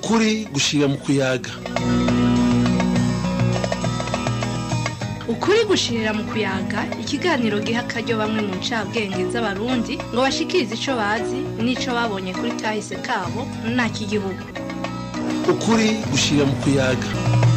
ukuri gushira mu kuyaga ukuri gushirira mu kuyaga ikiganiro giha akaryo bamwe mu ncabwenge z'abarundi ngo bashikirize ico bazi n'ico babonye kuri kahise kabo ntak'igihugu ukuri gushira mu kuyaga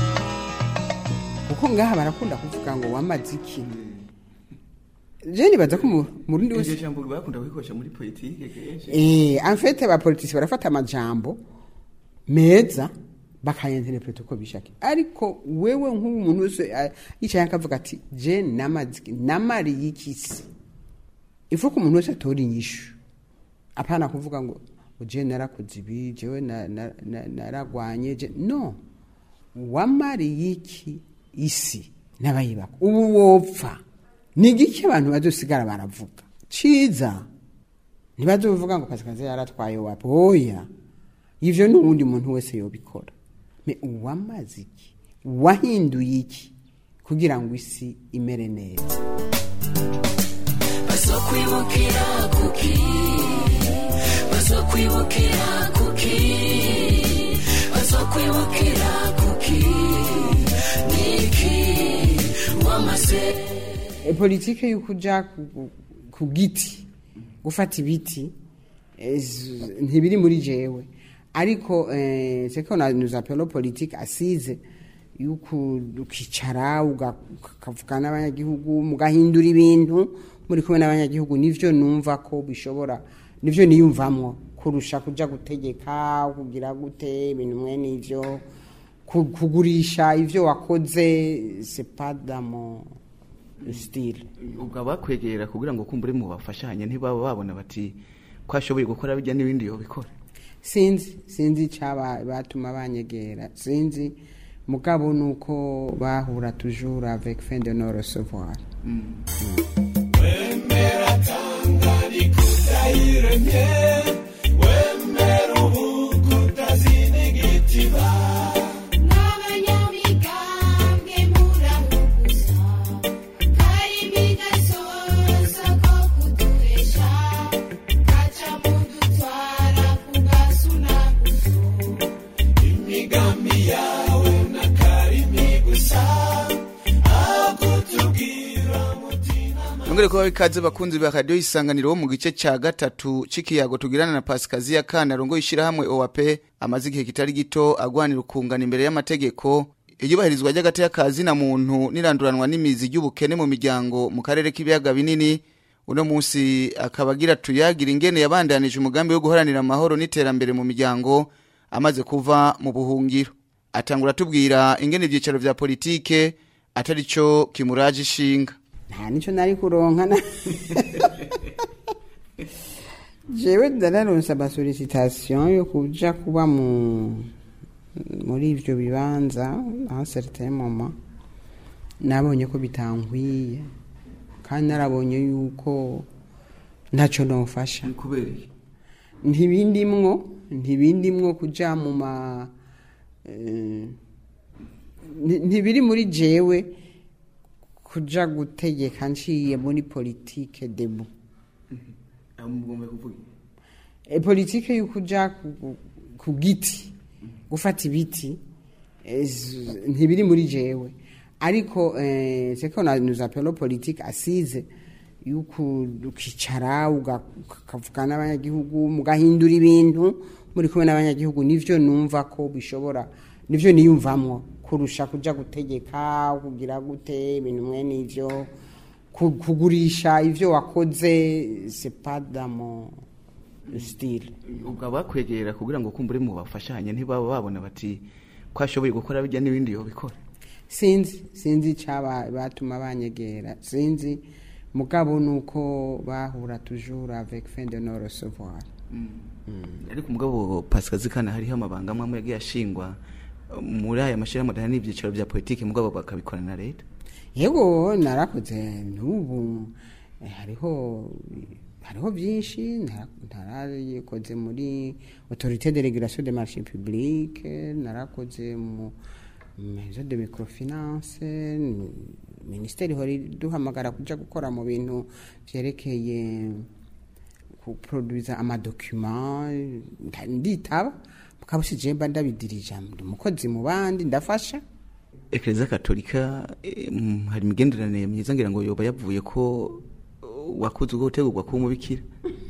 kuko ngaha barakunda kuvuga ngo wamaze iki je nibaza ko mu- murundi iryo wese jambo bakunda kubikoresha muri politike kenshi eh en fait abapolitisi barafata amajambo meza bakayenterpreta uko bishaka ariko wewe nk'ubu umuntu wese eh, yicaye akavuga ati je namaze iki namariye iki se ifu ko umuntu wese atora inyishu apana kuvuga ngo ngo je narakoze ibi jewe na- na- na- naragwanye je no wamariye iki isi n'abayibaka ubu wopfa ni igiki abantu bazosigara baravuga ciza ntibazovuga ngo kazi kazi yaratwaye wapi oya ivyo ni uwundi muntu wese yobikora me uwamaze iki wahinduye iki kugira ngo isi imere neza bazokwibukira kuki bazokwibukira kuki bazokwibukira kuki niki wamaze e politike y'ukuja ku- ku- ku giti gufata ibiti eh, z- ntibiri muri jewe ariko eh, c'est qu'on a nous appelons politique assise yuko ukicara uga- ukavuga n'abanyagihugu mugahindura ibintu muri kumwe n'abanyagihugu nivyo numva ko bishobora nivyo niyumvamwo kurusha kuja gutegeka kugira gute ibintu mwene ivyo ku- kugurisha ivyo wakoze c'est pas dans mon style ubwo abakwegera kugira ngo kumbure mu bafashanye ntibaba babona bati ko ashoboye gukora bijya n'ibindi yobikora sinzi sinzi icaba batuma banyegera sinzi mugabo nuko bahura toujours avec fin de non recevoir n'abanyamigambwe murahuguza karimi gasoza ko kuduhesha gaca mudutwara ku gasunaguzo imigambi yawe n'akarimi gusa aho kutubwira mutima nongere kuba ikaze bakunzi ba radiyo isanganiro mu gice cya gatatu c'ikiyago tugirana na pasikaziya kana rongo ishyirahamwe oap amaze igihe kitari gito agwanira ukungana imbere y'amategeko iyubahirizwa ry'agateka ka zina muntu n'iranduranwa n'imizi ry'ubukene mu miryango mu karere k'ibiyaga binini uno munsi akaba agira tuyagira ingene yabandanije umugambi wo guharanira amahoro n'iterambere mu miryango amaze kuva mu buhungiro atangura atubwira ingene ibyicaro vya politike atari cyo kimuraje ishinga nta nico nari kuronka na jewe ndararonse amasolicitation yo kuja kuba mu muri ivyo bibanza a certain moment nabonye ko bitankwiye kandi narabonye yuko ntaco nofasha kubera iki ntibindimwo ntibindimwo kuja mu ma eh, nti- ntibiri muri jewe kuja gutegeka nciye muri politike debu mugomba kuvuga e politike y'ukuja ku- ku- ku giti gufata ibiti eh, z- ntibiri muri jewe ariko eh, c'est qu'on a nous appelons politique assise yuko ukicara uga- ukavuga n'abanyagihugu mugahindura ibintu muri kumwe n'abanyagihugu nivyo numva ko bishobora nivyo niyumvamwo kurusha kuja gutegeka kugira gute ibintu mwene ivyo ku- kugurisha ivyo wakoze c'est pas dans mon style ubwo abakwegera kugira ngo kumbure mu bafashanye ntibaba babona bati ko ashoboye gukora bijya n'ibindi yobikora sinzi sinzi icaba batuma banyegera sinzi mugabo nuko bahura toujours avec fin de non recevoir ariko umugabo pasikazi kana hariho amabanga amwe amwe yagiye ashingwa muri aya mashyirahamwe adahana n'ibyicaro bya politiki mugabo bakabikorana na leta yego narakoze n'ubu eh, hariho hariho byinshi nara- narayikoze muri autorité de régulation des marchés publics narakoze mu maison de microfinance n- minisiteri ihora iduhamagara kuja gukora mu bintu vyerekeye kuproduza amadokima nda- nditaba mugabo si je mba ndabidirija ndi umukozi mu bandi ndafasha ekereziya katolika eh, mm, hari imigenderanire myiza ngira ngo yoba yavuye ko uh, wakuze ubwo gutegurwa kuba umubikira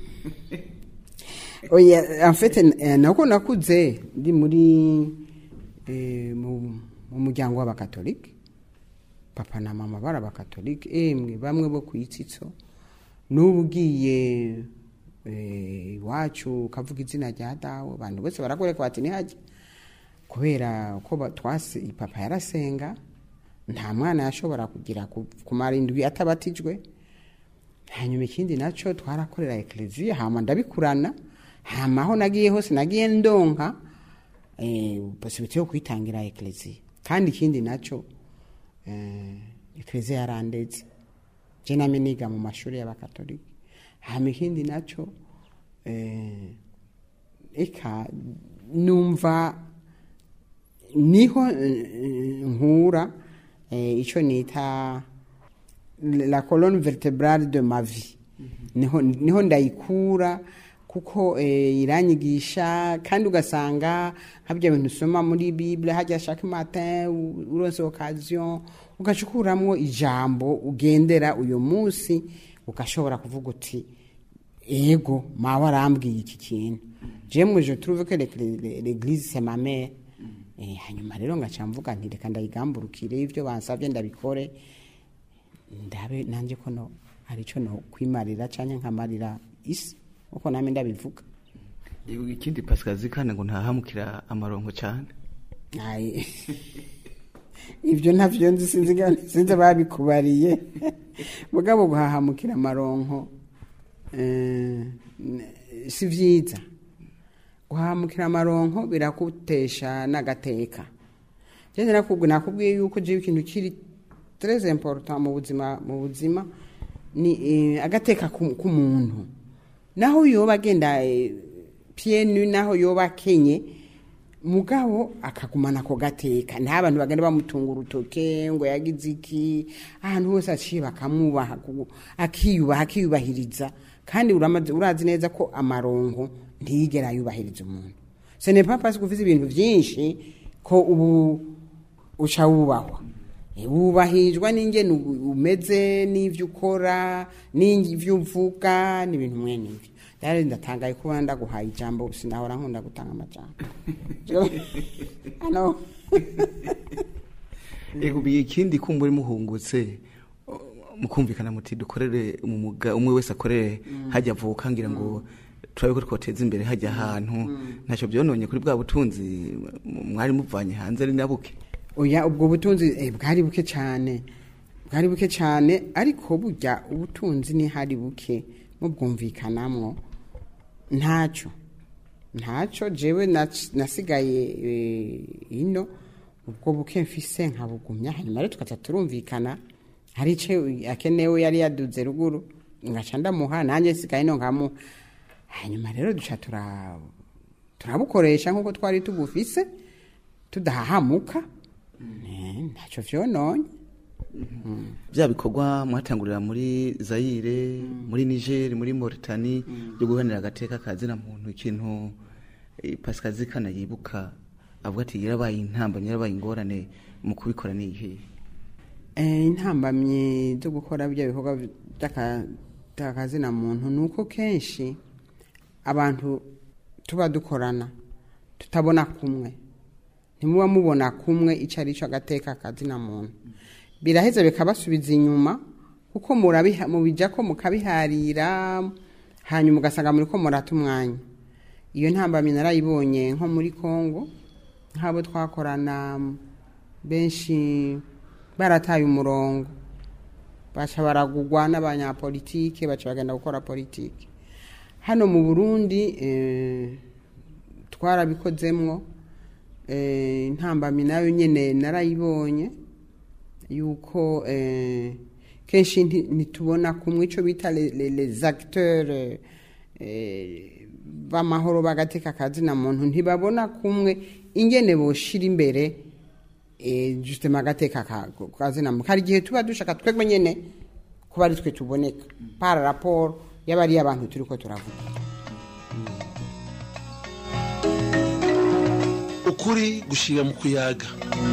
oya en fait eh, nako nakuze ndi muri eh, mu mu muryango w'abakatolike papa na mama bari abakatolike emwe bamwe bo ku itsitso n'ubu ugiye eh, iwacu ukavuga izina rya dawe abantu bose barakwereka bati ntihajye kubera ko ba- twase papa yarasenga nta mwana yashobora kugira ku- kumara indwi atabatijwe hanyuma ikindi nacyo twarakorera ekereziya hama ndabikurana hama aho nagiye hose nagiye ndonka eh, possibility yo kwitangira ekereziya kandi ikindi nacyo eh, ekereziya yarandetse je name niga mu mashuri y'abakatolika hama ikindi nacyo eh, eka numva niho eh, nkura eh, icyo nita la colonne vertebrale de ma vie niho, niho ndayikura kuko eh, iranyigisha kandi ugasanga nkabyo bintu usoma muri bible hajya chaque matin u- uronse occasion ugaca ukuramwo ijambo ugendera uyu munsi ugashobora kuvuga uti ego mawe arambwiye iki kintu je mu je trouve que l'Église- l'église c'est ma mère eh, hanyuma rero ngaca mvuga nti reka ndayigamburukire ivyo bansabye ndabikore ndabe nanjye ko no hari icyo no kwimarira cyangwa nkamarira isi uko name ndabivuga Yego, ikindi pasikazi kandi ngo ntahamukira amaronko cyane Ai. ibyo ntavyo nzi sinzi ga- sinzi babikubariye mugabo guhahamukira amaronko eh, n- si vyiza guhahamukira amaronko birakutesha n'agateka je nakubwiye nakubwiye yuko je ikintu kiri très important mu buzima mu buzima ni eh, agateka ku- k'umuntu naho yoba agenda eh, pieds nus naho yoba akenye mugabo akagumana ako gateka nta abantu bagenda bamutunga urutoke ngo yagize iki ahantu hose aciye bakamwubaha ku- akiyubaha akiyubahiriza kandi uramaze- urazi neza ko amaronko ntiyigera yubahiriza umuntu ce n'est pas parce que ufite ibintu byinshi ko ubu uca wubahwa Eh, wubahirizwa n'ingene u- umeze n'ivyo ukora n'ivyo uvuga n'ibintu mwene ivyo rero ndatangaye kuba ndaguhaye ijambo sinahora nkunda gutanga amajambo ano Ego bi ikindi kumva uri muhungutse o- mukumvikana muti dukorere umwuga umwe wese akorere hajya avuka ngira ngo turabe ko twoteza imbere hajya ahantu ntacyo byononye kuri bwa butunzi m- mwari muvanye hanze ari nabuke oya ubwo butunzi eh, bwari buke cyane bwari buke cyane ariko burya ubutunzi ni hari buke mubwumvikanamwo ntacyo ntacyo jewe nac- nasigaye eh, ino ubwo buke mfise nkabugumya hanyuma rero tukaca turumvikana hari ico akenewe yari yaduze ruguru ngaca ndamuha nanjye nsigaye no nkamuha hanyuma rero duca tura turabukoresha nk'uko twari tubufise tudahahamuka Eh, ntacyo vyononye bya bikorwa mwatangurira muri Zaire muri Niger muri Mauritania byo guhanira agateka kazina muntu ikintu eh, Pascal Zikana yibuka avuga ati yarabaye intambamyi yarabaye ingorane mu kubikora ni iyihe Eh, intambamyi zo gukora bya bikorwa by'akazina muntu ni uko kenshi abantu tuba dukorana tutabona kumwe ntimuba mubona kumwe icyo ari cyo agateka akazina muntu biraheza bikabasubiza inyuma kuko murabiha- mubijya ko mukabiharira hanyuma ugasanga muri ko murata umwanya iyo ntambamyi narayibonye nko muri congo nk'abo twakorana benshi barataye umurongo baca baragugwa n'abanyapolitike baca bagenda gukora politike hano mu burundi eh, twarabikozemwo eh, intambamyi nayo nyine narayibonye yuko eh, kenshi nti- ntitubona kumwe icyo bita le- le- les acteurs eh, b'amahoro bagateka akazina muntu ntibabona kumwe ingene boshira imbere eh, justement agateka ka- kazina muntu hari igihe tuba dushaka twebwe nyene kuba ari twe tuboneka par rapport yaba ari abantu turi ko turavuga ukuri gushira mu kuyaga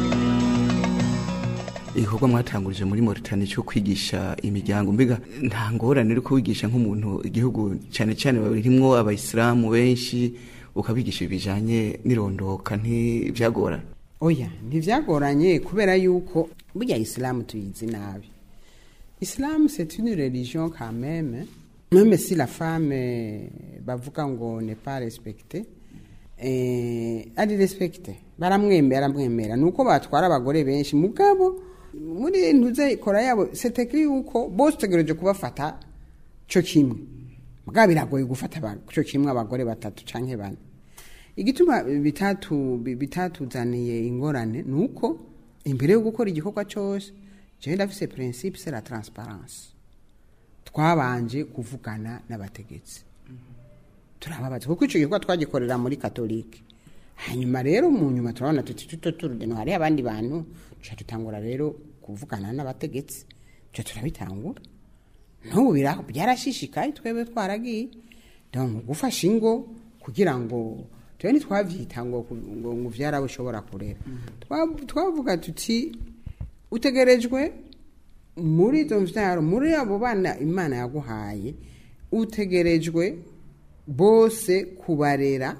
igikorwa mwatangurije muri Mauritania cyo kwigisha imiryango mbega nta ngorane uri kubigisha nk'umuntu igihugu cyane cyane barimwo abayisilamu benshi ukabigisha ibijanye n'irondoka ntibyagorana oya ntibyagoranye kubera yuko burya isilamu tuyizi nabi isilamu c'est une religion quand même même si la femme euh, bavuga ngo n'est pas respectée eh, ari respecte baramwemera baramwemera nuko batwara abagore benshi mugabo muri ntuze kora yabo c'est écrit yuko bose utegereje kubafata cyo kimwe mugabo biragoye gufata aba- cyo kimwe abagore batatu canke bane igituma bitatu bi- bitatuzaniye ingorane nuko imbere yo gukora igikorwa cyose jewe ndafise principe c'est la transparence twabanje kuvugana n'abategetsi turababaza kuko icyo gikorwa twagikorera muri katolike hanyuma rero mu nyuma turabona tuti tuto turugendo hariho abandi bantu tuca dutangura rero kuvugana n'abategetsi tuca turabitangura n'ubu bira- byarashishikaye twebwe twaragiye donc gufasha ingo kugira ngo tuwe ntitwavyita ngo ku- ngo ngo vyarawe ushobora kurera Twa- twavuga tuti utegerejwe muri izo mvyaro muri abo bana imana yaguhaye utegerejwe bose kubarera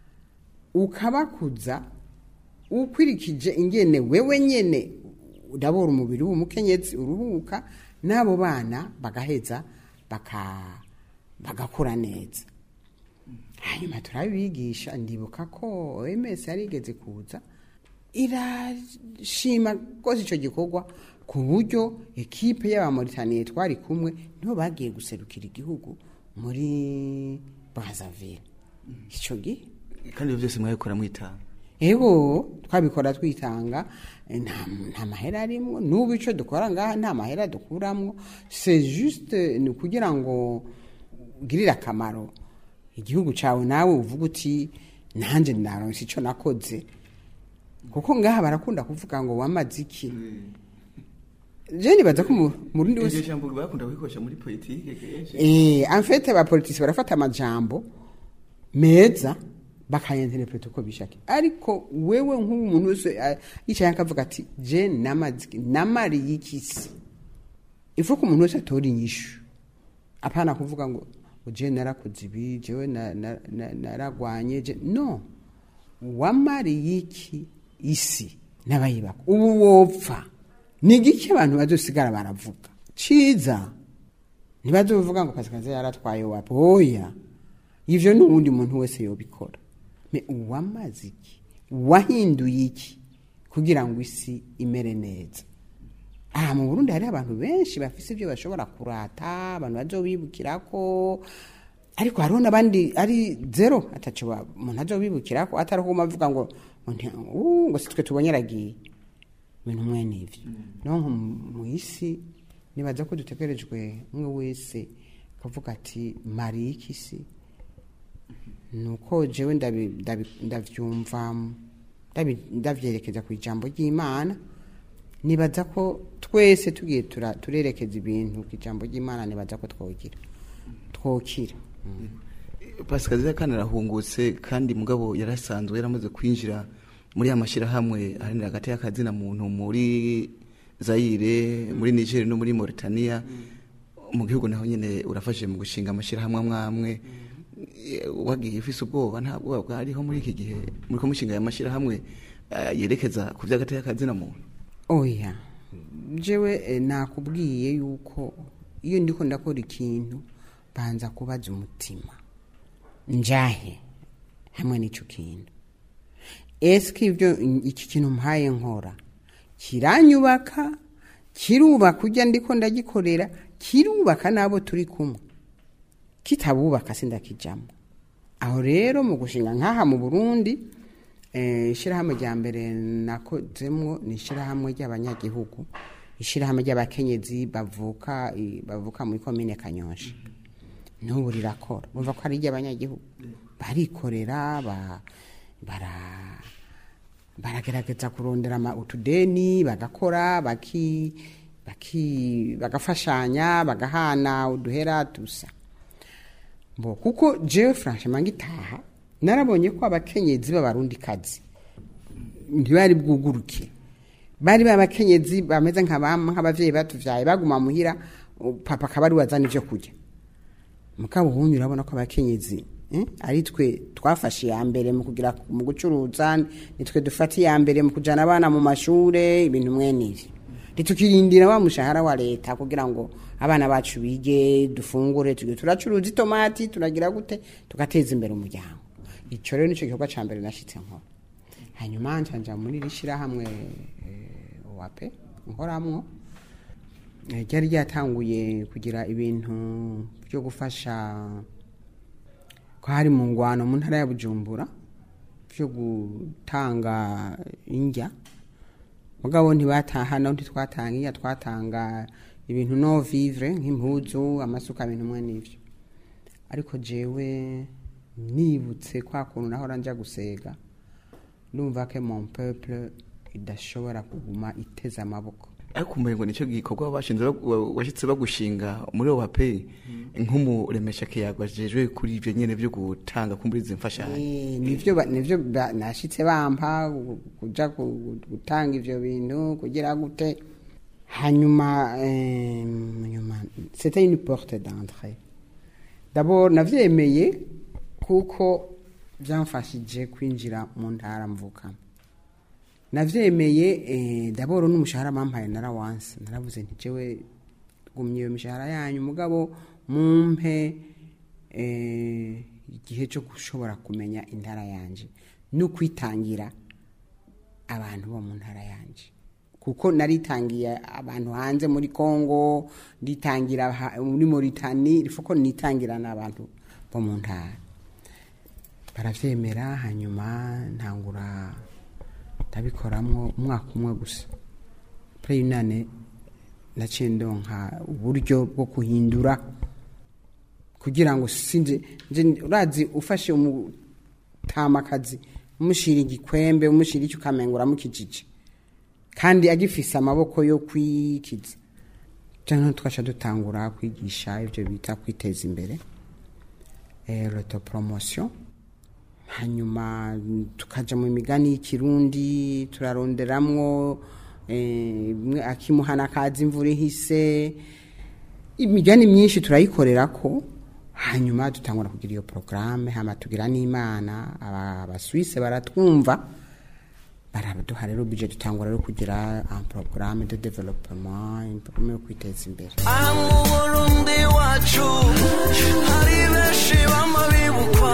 ukabakuza ukwirikije ingene wewe nyene udabora umubiri w'umukenyezi uruhuka n'abo bana bagaheza baka bagakura neza hanyuma turabibigisha ndibuka ko OMS yarigeze kuza irashima rwose icyo gikorwa ku buryo ekipe y'abamoritaniye twari kumwe nibo bagiye guserukira igihugu muri Brazzaville icyo gihe kandi ibyo byose mwabikora mwitanga ego twabikora twitanga eh, nta nta mahera arimwo n'ubu icyo dukora ngaha nta mahera dukuramo c'est juste ni ukugira ngo ugirire akamaro igihugu cyawe nawe uvuga uti nanjye naronse icyo nakoze kuko ngaha barakunda kuvuga ngo wamaze iki je nibaza ko mu- mu rundi wese iryo jambo bakunda kubikoresha muri politike kenshi Eh, en fait abapolitisi barafata amajambo meza bakayenterepureta uko bishaka ariko wewe nk'umuntu wese eh, yicaye akavuga ati je namaziki namariye ikisi ifu ko umuntu wese atora inyishu apana kuvuga ngo ngo je narakoze ibi jewe na- na- na- naragwanye je no wamariye iki isi n'abayibaka ubu wopfa ni igiki abantu bazosigara baravuga ciza ntibazovuga ngo kazi yaratwaye wapi oya ivyo n'uwundi muntu wese yobikora me uwamaze iki wahinduye iki kugira ngo isi imere neza aha mu burundi hariho abantu benshi bafise ibyo bashobora kurata abantu bazobibukirako ariko hariho n'abandi ari zero ataco ba- umuntu azobibukirako atari ko avuga ngo ngo nti- "Uh, ngo sitwe tubonye aragiye ibintu mwene ivyo nonko mu isi nibaza ko dutegerejwe umwe wese akavuga ati mariye iki si nuko jewe ndabi- ndabi- ndavyumva ndabi- ndavyerekeza ku ijambo ry'imana nibaza ko twese tugiye tura- turerekeza ibintu ku ijambo ry'imana nibaza ko twogira twokira pasikazi kandi arahungutse kandi mugabo yarasanzwe yaramaze kwinjira muri ya mashyirahamwe aharanira hagati y'akazina muntu muri zayire muri niger no muri mauritania mu gihugu naho nyine urafashije mu gushinga amashyirahamwe amwe amwe Eh, wagiye ufise ubwoba nta bwoba bwariho muri iki gihe muri ko mushinga aya mashyirahamwe eh, yerekeza ku by'agati y'akazina muntu oya jewe eh, nakubwiye yuko iyo ndiko ndakora ikintu banza kubaza umutima njahe hamwe n'icyo kintu eske ibyo iki kintu mpaye nkora kiranyubaka kirubaka ujya ndiko ndagikorera kirubaka n'abo turi kumwe kitabubaka sindakijamo aho rero mu gushinga nk'aha mu burundi eh, ishyirahamwe rya mbere nakozemwo ni ishyirahamwe ry'abanyagihugu ishyirahamwe ry'abakenyezi bavuka i- bavuka muri komine kanyosha n'ubu rirakora bumva ko ari iry'abanyagihugu barikorera ba- bara baragerageza kurondera ama- utudeni bagakora baki baki bagafashanya bagahana uduhera dusa mbo kuko jewe franchement ngitaha narabonye ko abakenyezi b'abarundi kazi ntibari bwuguruke bari babakenyezi bameze nk'abama nk'abavyeyi batuvyaye baguma muhira u- papa akaba ari wazana ivyo kurya mugabo ubundi urabona ko abakenyezi eh, ari twe twafashe iya mbere mu kugira mu gucuruza nitwe dufata iya mbere mu kujana abana mu mashure ibintu mwene ivyo ntitukirindira wa mushahara wa leta kugira ngo abana bacu bige dufungure tuge turacuruza itomati turagira gute tugateza imbere umuryango ico rero nico gikorwa ca mbere nashitse nkora hanyuma ncanja muri iri shirahamwe eh, wape nkoramwo Eh, ryari ryatanguye kugira ibintu byo gufasha ko hari mu ngwano mu ntara ya bujumbura byo gutanga indya mugabo ntibatahana ntitwatanga indya twatanga ibintu no vivre nk'impuzu amasuka ibintu mwe n'ivyo ariko jewe nibutse kwa kuntu nahora nja gusega ndumva ke mon peuple idashobora kuguma iteze amaboko ariko umengo nicyo gikorwa bashinze bag- washyitse bagushinga muri OAP nk'umuremesha kiyago ajejwe kuri ibyo nyene byo gutanga kumbura izi mfashanyo Eh, nivyo ba- nivyo ba- nashitse bampa gu- kuja ku- gutanga ivyo bintu kugira gute hanyuma eh, nyuma c'était une porte d'entrée d'abord navyemeye kuko vyamfashije kwinjira mu ntara mvukamo navyemeye eh, d'abord n'umushahara bampaye narawanse naravuze nti jewe gumye iyo mishahara yanyu mugabo mumpe eh, igihe cyo gushobora kumenya intara yanje no kwitangira abantu bo mu ntara yanje kuko naritangiye abantu hanze muri Congo nditangira ha- muri Mauritanie ifuko nitangira n'abantu bo mu ntara baravyemera hanyuma ntangura ndabikoramwo umwaka umwe gusa pre yunane naciye ndonka uburyo bwo kuhindura kugira ngo sinje nje urazi ufashe umutamakazi umushira igikwembe umushira icyo ukamengura mukijije kandi agifise amaboko yo kwikiza cyangwa twaca dutangura kwigisha ibyo bita kwiteza imbere eh, l'autopromotion hanyuma tukaja mu migani y'ikirundi turaronderamwo eh, bimwe akimuhana kazi imvura ihise imigani myinshi turayikorera ko hanyuma dutangura kugira iyo porogaramu hama tugira n'imana aba- abaswise baratwumva baraduha rero bije dutangura rero kugira un programme de développement un programme yo kwiteza imbere aha mu burundi wacu hari benshi bama bibukwa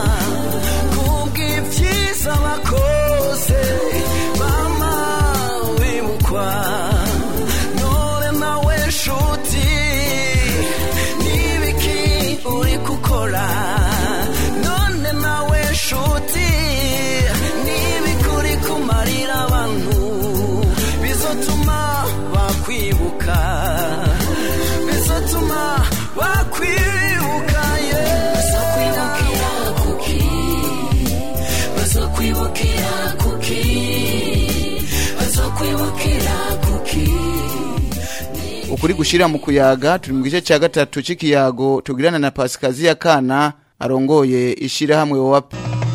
kubw'ibyiza bakoze bama bibukwa none nawe nshuti n'ibiki uri gukora none nawe nshuti n'ibiki uri kumarira abantu bizotuma bakwibuka bizotuma bakwibuka bazokwibukira kuki bazokwibukira kuki bazokwibukira kuki ukuri gushira mu kuyaga turi mu gice cya gatatu c'ikiyago tugirana na Pasikaziya Kana arongoye ishirahamwe OAP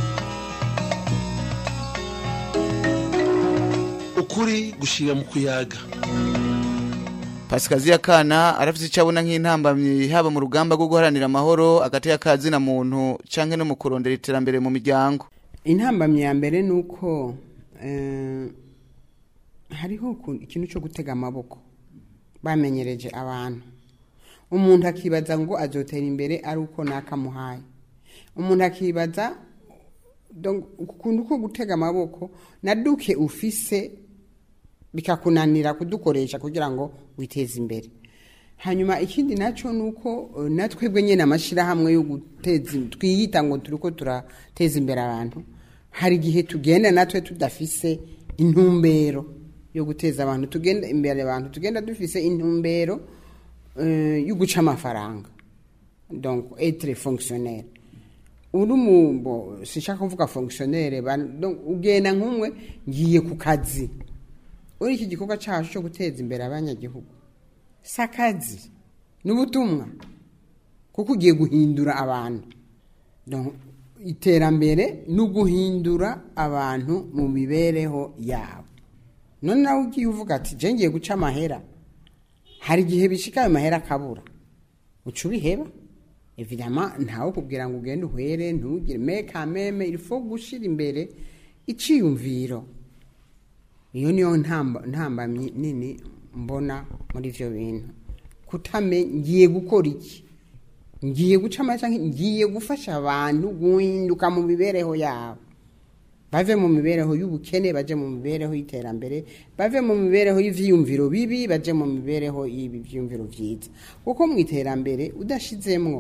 ukuri gushira mu kuyaga Pasikaziya Kana arafise icyo abona nk'intambamyi haba mu rugamba rwo guharanira amahoro hagati y'akazi na muntu canke no mu kurondera iterambere mu miryango intambamyi ya mbere ni uko eh, hariho uku- ikintu cyo gutega amaboko bamenyereje abantu umuntu akibaza ngo azotera imbere ari uko nakamuhaye umuntu akibaza donc, ukuntu ko gutega amaboko na duke ufise bikakunanira kudukoresha kugira ngo witeze imbere hanyuma ikindi nacyo ni uko eh, natwebwe nyine amashyirahamwe yo guteza twiyita ngo turi ko turateza imbere abantu hari igihe tugenda natwe tudafise intumbero yo guteza abantu tugenda imbere abantu tugenda dufise intumbero eh, yo guca amafaranga donc etre fonctionnaire uri mu bo sishaka kuvuga fonctionnaire ba- donc ugenda nk'umwe ngiye ku kazi uri iki gikorwa cyacu cyo guteza imbere abanyagihugu si akazi ni ubutumwa kuko ugiye guhindura abantu Donc, iterambere ni uguhindura abantu mu mibereho yabo none nawe ugiye uvuga ati je ngiye guca amahera hari igihe bishika ayo mahera akabura uca ubiheba evidama ntawe kubwira ngo ugende uhwere ntugire meka meme ilifo gushira imbere iciyumviro iyo niyo ntamba ntambamyi nini mbona muri ivyo bintu kutame ngiye gukora iki ngiye guca amaca ngiye gufasha abantu guhinduka mu mibereho yabo bave mu mibereho y'ubukene baje mu mibereho y'iterambere bave mu mibereho y'ivyiyumviro bibi baje mu mibereho y'ibi vyiyumviro vyiza kuko mu iterambere udashizemwo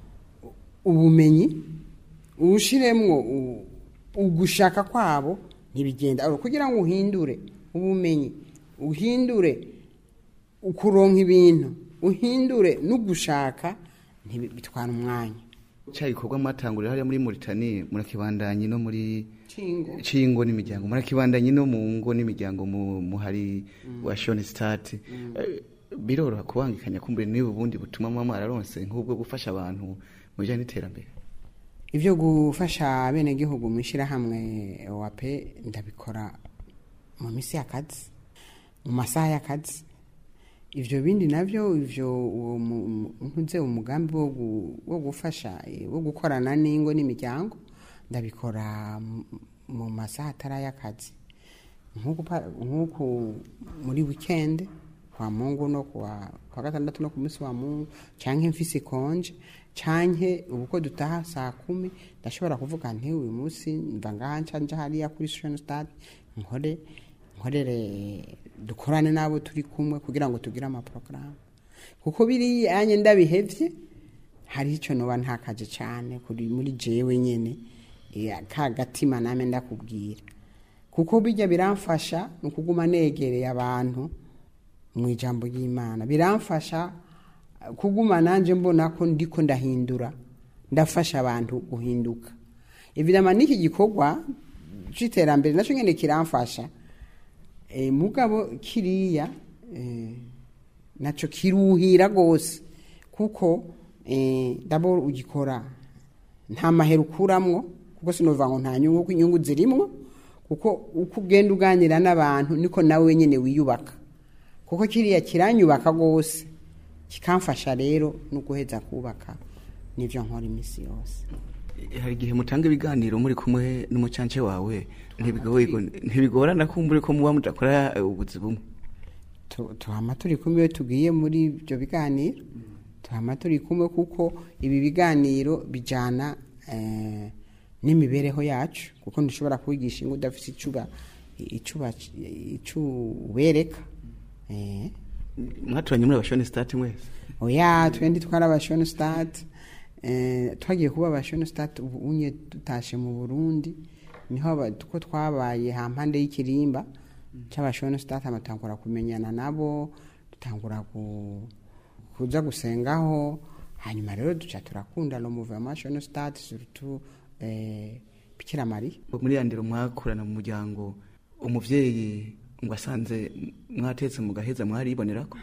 ubumenyi ushiremwo u- ugushaka kwabo ntibigenda Aro, kugira ngo uhindure ubumenyi uhindure ukuronka ibintu uhindure n'ugushaka ntibi- bitwara umwanya cya gikorwa mwatangurira hariya muri Mauritania murakibandanye no muri Cingo. cingo n'imiryango murakibandanye no mu ngo n'imiryango mu muhari wa Shone Start biroroha kubangikanya kumbure niba ubundi butuma mama mwararonse nk'ubwo gufasha abantu mu bijyanye n'iterambere ibyo gufasha abenegihugu mu ishyirahamwe wape ndabikora mu minsi y'akazi mu masaha y'akazi ibyo bindi nabyo ibyo uwo mu- mu- ntuze umugambi wo gu- wo gufasha eh, wo gukorana n'ingo n'imiryango ndabikora mu- mu masaha atari ay'akazi nk'uku pa- nk'uku muri wikendi kwa mungu no kuwa kwa gatandatu no ku munsi wa mungu canke mfise konje canke ubuko dutaha saa kumi ndashobora kuvuga nti uyu munsi mva ngaha nca nja hariya kuri Station Stade nkore nkorere dukorane n'abo turi kumwe kugira ngo tugire amaporogaramu kuko biriya anye ndabihevye hari icyo noba ntakaje cyane kuri muri jewe nyene eh, ka gatima name ndakubwira kuko bijya biramfasha ni ukuguma negereye abantu mu ijambo ry'imana biramfasha eh, kuguma nanjye mbona ko ndiko ndahindura ndafasha abantu guhinduka evidama n'iki gikorwa c'iterambere nacyo nyene kiramfasha e, mugabo kiriya e, naco kiruhira gose kuko e, dabo ugikora nta mahera ukuramwo kuko sinova ngo nta nyungu kuko inyungu zirimwo kuko uko ugenda uganira n'abantu niko nawe wenyine wiyubaka kuko kiriya kiranyubaka rwose kikamfasha rero no guheza kubaka n'ibyo nkora iminsi yose hari igihe mutanga ibiganiro muri kumwe n'umucance wawe ntibigoye- ntibigorana kumbure ko muba mudakora eh, ubuzi bumwe Tu- tuhama turi kumwe iyo tugiye muri ibyo biganiro tuhama turi kumwe kuko ibi biganiro bijyana eh, n'imibereho yacu kuko ntushobora kubigisha ngo udafite icuba icuba icubereka eh. mwaturanye muri abashoni sitati mwese oya twendi twari abashoni sitati twagiye kuba abashoni sitati ubu unye dutashe mu burundi niho aba- ko twabaye hampande y'ikirimba cy'abashoni sitati amatangura kumenyana nabo dutangura ku- kuza gusengaho hanyuma rero duca turakunda no muvema shoni sitati surutu eh, bikira mariya muri ya ndero mwakurana mu muryango umuvyeyi ngo asanze mwatetse mu gaheza mwaribonerako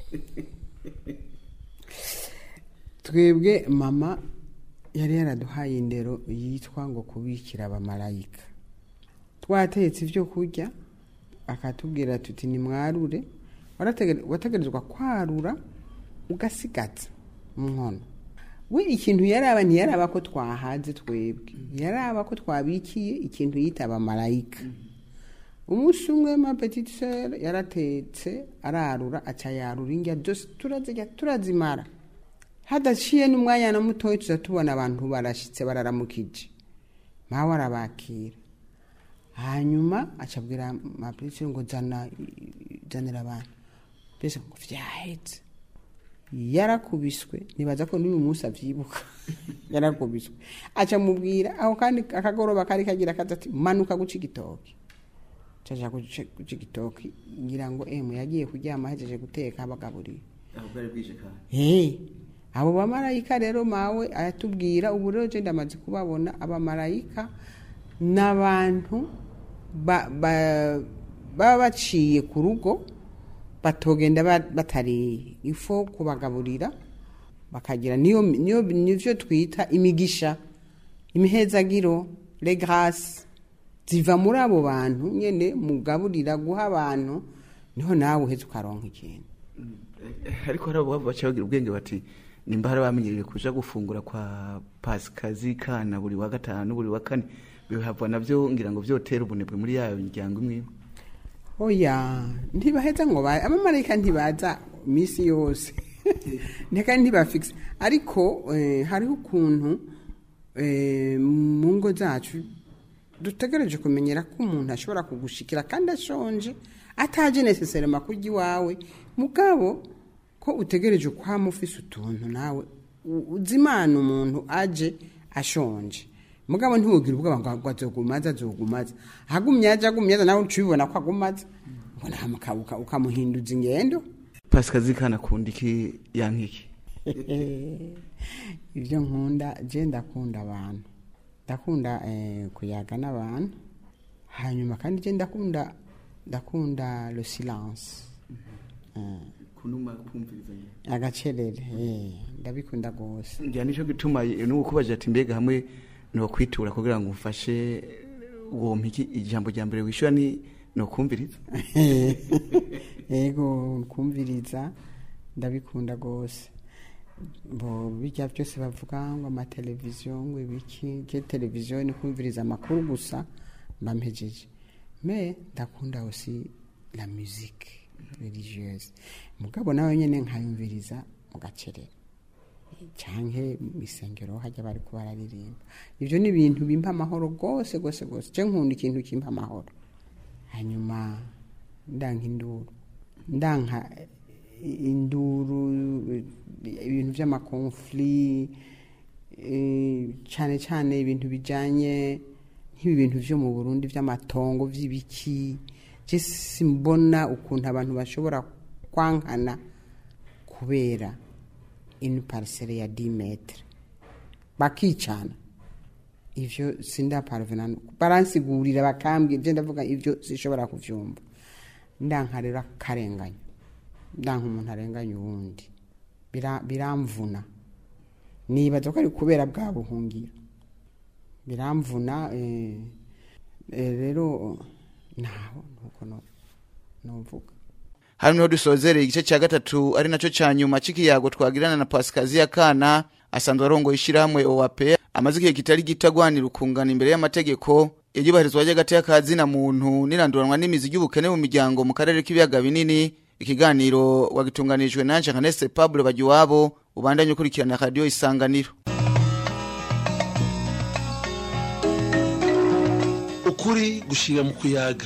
twebwe mama yari yaraduhaye indero yitwa ngo kubikira abamarayika twatetse ibyo kurya akatubwira tuti nimwarure Warategere- wategerezwa kwarura ugasigaza mu nkono we ikintu yaraba ntiyaraba ko twahaze twebwe yaraba ko twabikiye ikintu yita abamarayika umunsi umwe ma petite sœur yaratetse ararura aca yarura indya zose turazirya turazimara hadaciye n'umwanya na mutoya tuza tubona abantu barashitse bararamukije mawe arabakira hanyuma acabwira mapetite ngo zana zanira abantu mbese ngo vyahetse yarakubiswe nibaza ko n'uyu munsi avyibuka yarakubiswe aca mubwira aho kandi akagoroba kari kagira kaza ati manuka guca igitoki caja guca guca igitoki ngira ngo emu yagiye kuryama ahejeje guteka abagaburira Hey, abo bamarayika rero mawe aratubwira ubu rero je ndamaze kubabona abamarayika n'abantu ba- ba- baba baciye ku rugo batogenda ba- batariye ifo kubagaburira bakagira niyo niyo nivyo twita imigisha imihezagiro les grâces ziva muri abo bantu nyene mugaburira guha abantu niho nawe uheze ukaronka ikintu ariko hari abo baca bagira ubwenge bati nimba hari bamenyereye kuja gufungura kwa pasikazi kana buri wa gatanu buri wa kane bihava navyo ngira ngo vyotera ubunebwe muri yayo miryango imwe imwe oya ntibaheza ngo ba abamarayika ntibaza misi yose nteka ntibafikise ariko eh, hariho ukuntu eh, mu ngo zacu dutegereje kumenyera ko umuntu ashobora kugushikira kandi ashonje ataje necessairement kurya iwawe mugabo ko utegereje kwama ufise utuntu nawe u- uzi imana umuntu aje ashonje mugabo ntiwugire ubwoba ngo ngo azogumaza azogumaza hagumye aje agumye aza nawe ucibibona ko agumaza ngo namuka uka- ukamuhinduza ingendo pasikazi kana akunda iki yankiki ibyo nkunda je ndakunda abantu ndakunda eh, kuyaga n'abantu hanyuma kandi je ndakunda ndakunda le silence Eh, kunuma kumvirizanya agacerere eh, ndabikunda rwose ngira nico gituma nuko kubaje ati mbega hamwe no kwitura kugira ngo umfashe uwo mpiki ijambo rya mbere wishura ni no kumviriza yego kumviriza ndabikunda rwose bo bijya byose bavuga ngo amateleviziyo ngo ibiki ke televiziyo ni kumviriza amakuru gusa mba mpejeje me ndakunda aussi la musique religieuse mugabo nawe nyene nkayumviriza mu gacerere canke mu isengero hajya bari ko bararirimba ivyo ni ibintu bimpa amahoro rwose rwose rwose je nkunda ikintu kimpa amahoro hanyuma ndanka induru ndanka induru ibintu by'amakonfli eh, cyane cyane ibintu bijyanye nk'ibi bintu byo mu burundi by'amatongo by'ibiki je simbona ukuntu abantu bashobora kwankana kubera une parcelle ya 10 metre bakicana ivyo sindaparvena baransigurira bakambwira je ndavuga ivyo sishobora kuvyumva ndanka rero akarenganya ndanka umuntu arenganya uwundi Bira- biramvuna nibaza ko ari kubera bwa buhungiro biramvuna eh, eh, rero naho nuko no- novuga hano niho dusozereye igice cya gatatu ari nacyo cya nyuma cy'ikiyago twagirana na pasikazi kana asanzwe arongoye ishyirahamwe oap amaze igihe kitari gito agwanira ukungana imbere y'amategeko iryubahirizwa ry'agati y'akazina muntu n'iranduranwa n'imizi ry'ubukene mu miryango mu karere k'ibiyaga binini ikiganiro wagitunganijwe na Jean Pablo Bagiwabo ubandanye ukurikirana radio isanganiro ukuri gushira mu kuyaga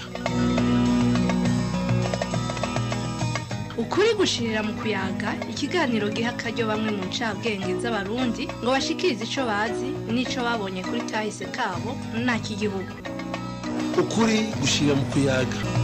ukuri gushirira mu kuyaga ikiganiro giha akaryo bamwe mu ncabwenge z'abarundi ngo bashikirize ico bazi n'ico babonye kuri kahise kabo nta kigihugu ukuri gushira mu kuyaga